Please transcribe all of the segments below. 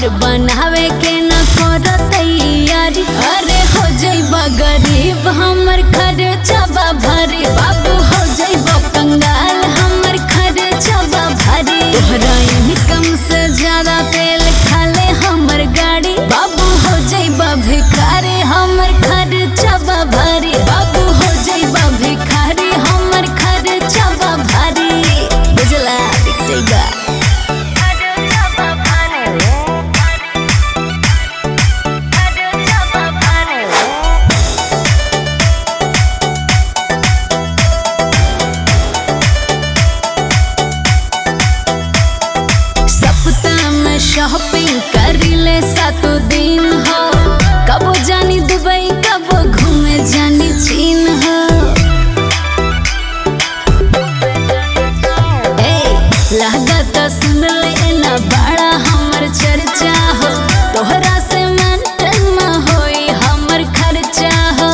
घर बनावे के न कर तैयारी अरे हो जइबा गरीब हमर खर्चबा भारी बाबू हो जइबा कंगाल हमर खर्चबा भारी तोहरा इनकम से ज्यादा तेल खाले हमर गाड़ी बाबू हो जइबा भिखारी हमर खर्चबा भारी बाबू हो जइबा भिखारी हमर खर्चबा भारी बुझला दिख जइबा सप्ताह में शॉपिंग करिले सातो दिन हो कबो जानी दुबई कबो घूमे जानी चीन हो ए लागत सुन ले ना बड़ा हमर चर्चा हो तोहरा से मेंटेन में होई हमर खर्चा हो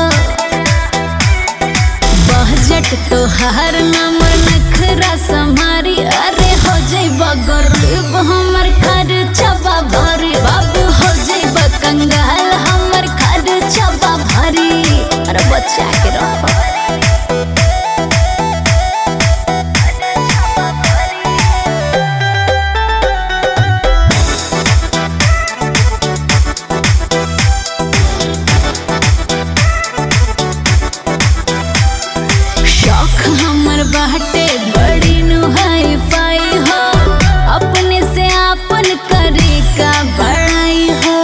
बजट तोहार नंबर नखरा समारी अरे हो जइबा गरीब हमर खर्चबा भारी बाबू हो जइबा कंगाल हमर खर्चबा भारी अरे बच्चा के रहो शौक हमर बाटे बड़ी नुहाई पाई हो अपने से आपन करे का बड़ाई हो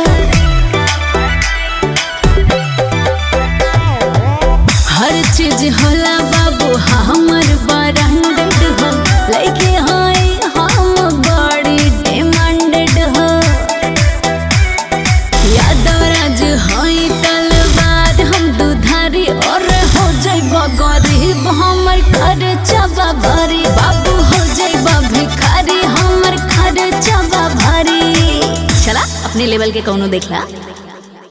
हर चीज होला बाबू हमर ब्रांडेड हो लइके होई हम बड़ी डिमांडेड हो यादव राज होई तलवार हम दुधारी और हो जइबा गरीब हमर खर्चबा भारी बाबू हो जइबा भिखारी हमर खर्चबा भारी चला अपने लेवल के कौनो देखला